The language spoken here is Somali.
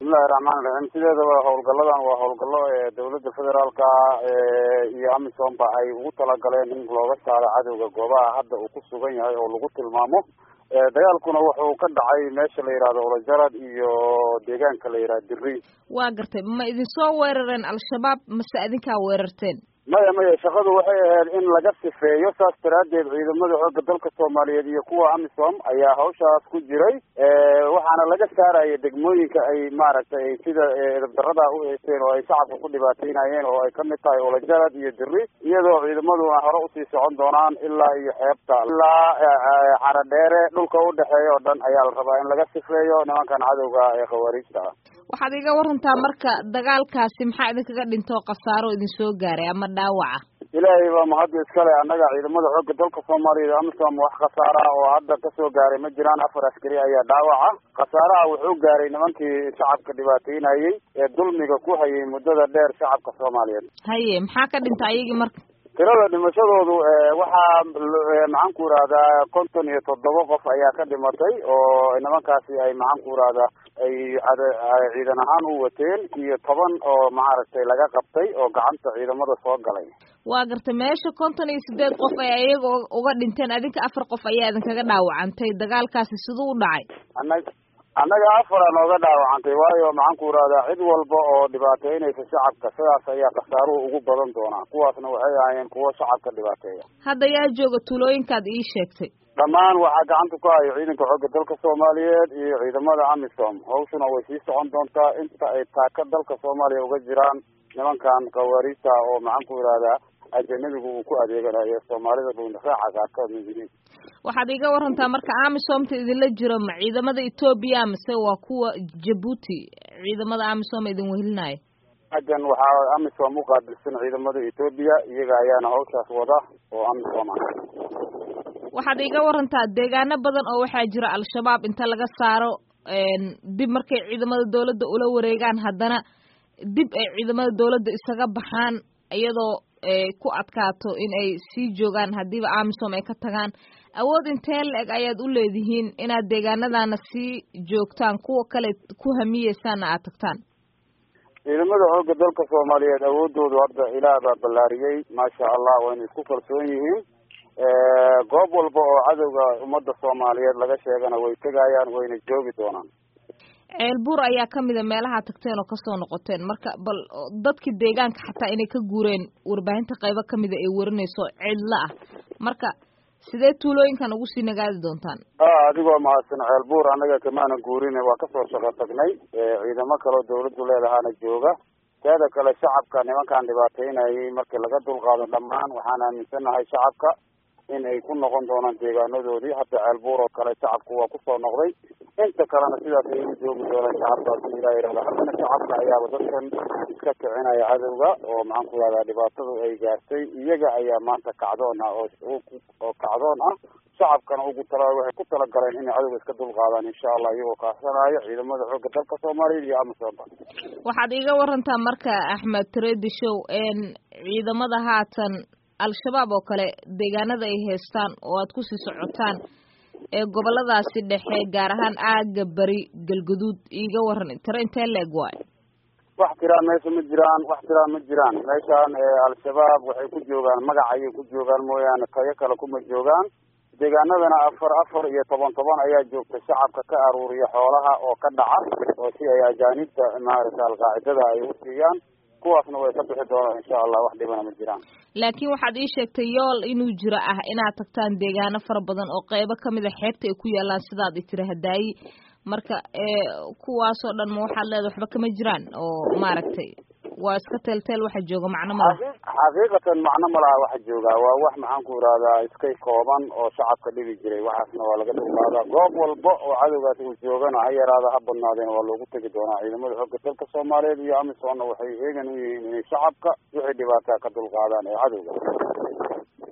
bismillahi raxmaan raxiim sideedaba howlgaladan waa howlgalo ee dawladda federaalka iyo amisomba ay ugu talagaleen in looga saaro cadowga goobaha hadda uu ku sugan yahay oo lagu tilmaamo dagaalkuna wuxuu ka dhacay meesha la yidhahdo olajarad iyo deegaanka la yidhahdo diri waa gartay ma idin soo weerareen al-shabaab mase adinkaa weerarteen maya maya shaqadu waxay ahayd in laga sifeeyo saas daraaddeed ciidamada xoogga dalka soomaaliyeed iyo kuwa amisom ayaa hawshaas ku jiray waxaana laga saaraya degmooyinka ay maaragtay sida edabdarada u heysteen oo ay shacabka ku dhibaataynayeen oo ay kamid tahay olajarad iyo diri iyadoo ciidamaduna hore usii socon doonaan ilaa iyo xeebta ilaa xaradheere dhulka udhexeeya oo dhan ayaa la rabaa in laga sifeeyo nimankan cadowga ee khawaariijta ah waxaad iga warantaa marka dagaalkaasi maxaa idinkaga dhintoo khasaaro idin soo gaaray ama dhaawaca ilaahay baa mahadda iskale annaga ciidamada xoogga dalka soomaaliyeed amisom wax khasaara oo hadda kasoo gaaray ma jiraan afar askari ayaa dhaawaca khasaaraha wuxuu gaaray nimankii shacabka dhibaateynayey ee dulmiga ku hayay muddada dheer shacabka soomaaliyeed haye maxaa ka dhinta ayagii marka tirada dhimashadoodu waxaa maxaan ku irahdaa konton iyo toddoba qof ayaa ka dhimatay oo nimankaasi ay maxaan ku irahdaa ay ciidan ahaan u wateen iyo toban oo maaragtay laga qabtay oo gacanta ciidamada soo galay waa gartay meesha konton iyo sideed qof ay ayaga uga dhinteen adinka afar qof ayaa idinkaga dhaawacantay dagaalkaasi siduu u dhacay anag annaga afara nooga dhaawacantay waayo maxaan ku irahdaa cid walba oo dhibaateynaysa shacabka sidaas ayaa khasaaruhu ugu badan doonaa kuwaasna waxay ahaayeen kuwo shacabka dhibaateeya hadda yaa jooga tuulooyinkaad ii sheegtay dhammaan waxaa gacanta ku hayo ciidanka xoogga dalka soomaaliyeed iyo ciidamada amisom hawshuna way sii socon doontaa inta ay taaka dalka soomaaliya uga jiraan nimankan khawaariijta oo maxaan ku irahdaa ajanabigu uu ku adeeganayo soomaalida dhuunraaca qaarkood yihiin waxaad iga warantaa marka amisomta idinla jiro ma ciidamada etoobiya mise waa kuwa jabuuti ciidamada amisom idin wehelinayo agan waxaa amisom uqaabilsan ciidamada etoobiya iyaga ayaana hawshaas wada oo amisom ah waxaad iga warantaa deegaano badan oo waxaa jira al-shabaab inta laga saaro dib markay ciidamada dawladda ula wareegaan haddana dib ay ciidamada dawladda isaga baxaan iyadoo ku adkaato in ay sii joogaan haddiiba amisom ay ka tagaan awood intee la-eg ayaad u leedihiin inaad deegaanadana sii joogtaan kuwa kale ku hamiyeysaana aad tagtaan ciidamada xoogga dalka soomaaliyeed awoodoodu hadda ilaah baa ballaariyey maasha allah wayna isku kalsoon yihiin goob walba oo cadowga ummadda soomaaliyeed laga sheegana way tegayaan wayna joogi doonaan ceelbuur ayaa kamida meelaha tagteen oo kasoo noqoteen marka bal dadkii deegaanka xataa inay ka guureen warbaahinta qaybo kamida ay warinayso cidla ah marka sidee tuulooyinkan ugu sii nagaadi doontaan a adigoo mahadsan ceelbuur annaga kamaana guurin waa kasoo shaqo tagnay ciidamo kaleo dawladdu leedahaana jooga teeda kale shacabka nimankan dhibaateynayay markii laga dulqaado dhammaan waxaan aaminsanahay shacabka in ay ku noqon doonaan deegaanadoodii hadda ceelbuur oo kale shacabku waa kusoo noqday inta kalena sidaas ay u joogi doonaan shacabkaasi ilaa yihahda haddana shacabka ayaaba dadkan iska kicinaya cadowga oo maxaan ku ihahdaa dhibaatadu ay gaartay iyaga ayaa maanta kacdoon ah oo oo kacdoon ah shacabkana ugu tala waxay ku talagaleen inay cadowga iska dulqaadaan insha allah iyagoo kaasanayo ciidamada xoogga dalka soomaaliyeed iyo amisoomba waxaad iga warantaa marka axmed tradishow ciidamada haatan al-shabaab oo kale deegaanada ay haystaan oo aad kusii socotaan ee goboladaasi dhexe gaar ahaan aaga beri galguduud iiga waran tiro intee leeg waayo wax tiraan meesha ma jiraan wax tiraan ma jiraan meeshaan al-shabaab waxay ku joogaan magac ayay ku joogaan mooyaane tayo kale kuma joogaan deegaanadana afar afar iyo toban toban ayaa joogta shacabka ka aruuriya xoolaha oo ka dhaca oo si ay ajaanibta maaragta alqaacidada ay u siiyaan kuwaasna way ka bixi doonaan insha allah wax dhibana ma jiraan laakiin waxaad ii sheegtay yool inuu jiro ah inaad tagtaan deegaano fara badan oo qeybo kamid a xeebta ay ku yaalaan sidaad itiri hadaayi marka kuwaasoo dhan ma waxaad leedahay waxba kama jiraan oo maaragtay waa iska teelteel waxa jooga macno ma laha xaqiiqatan macno ma laha waxa joogaa waa wax maxaan ku irahdaa iskay kooban oo shacabka dhibi jiray waxaasna waa laga dulqaadaa goob walba oo cadowgaas uu joogana ha yaraada ha badnaadeen waa loogu tegi doonaa ciidamada xoogga dalka soomaaliyeed iyo amisomna waxay heegan u yihiin inay shacabka wixii dhibaataa ka dulqaadaan ee cadowga